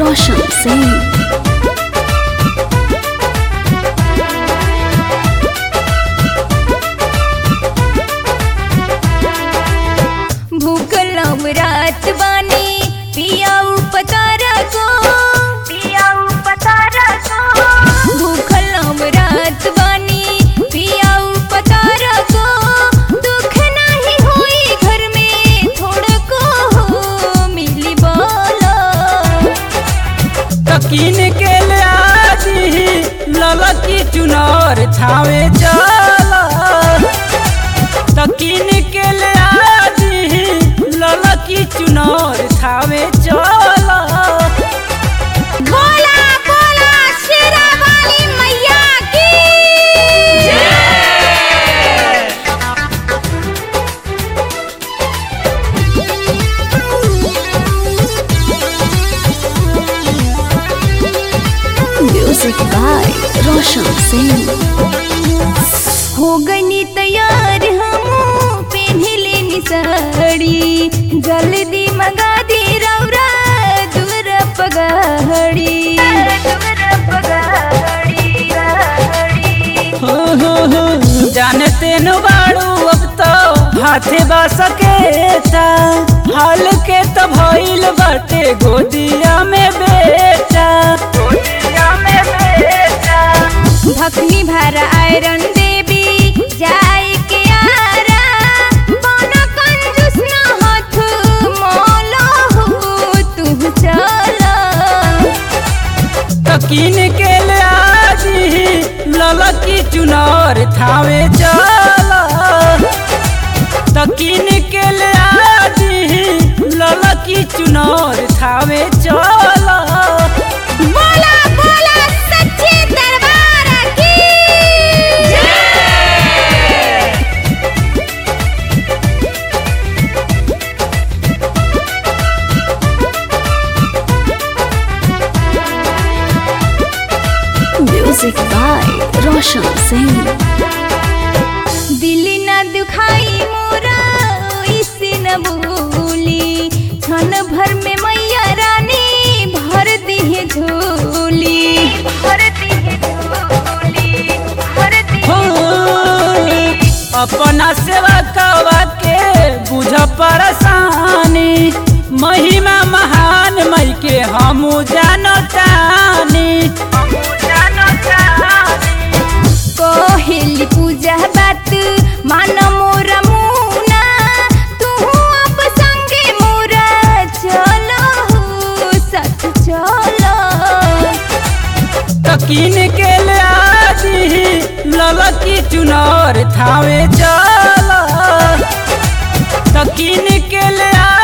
रोशन सिंह भूखल हम रात बानी पियाऊ पतारा को पियाऊ पतारा को भूखल हम रात बानी पियाऊ पतारा को दुख नहीं होई घर में थोड़ा को हो मिली बोलो तकीन के ले आदि ललकी चुनर छावे चला तकीन के ले आदि ललकी चुनर छावे चला बोला बोला शेरा वाली मैया की म्यूजिक बाय रोशन सिंह हो गनी तैयार हम पहने लेनी साड़ी जल्दी मंगा दी रौरा दूर पगाड़ी हो हो हो जानते न बाड़ू अब तो हाथे बा सकेता हाल के तो भइल बाटे गोदिया में बेटा गोदिया में बेटा भखनी भर आयरन देवी जाय के आरा बना कंजूस ना हाथ मोलो हो तू चला तकीन के ले आजी ललकी चुनर थावे चला तकीन के ले आजी ललकी चुनर थावे चला बोला बोला सच्चे दरबार की म्यूजिक बाय रोशन सिंह दिल न दुखाई मोरा इसे न भूली क्षण भर में मैया रानी भर दिए झोली भर दिए झोली भर हो अपना सेवा कवा के बुझ परेशानी महिमा महान मई के हमू जानतानी कोहिली पूजा बात मान मोरा मुना तू अब संगे मोरा चलो सच चलो तकीन के ले आजी ललकी चुनर थावे चला तकीन के ले आ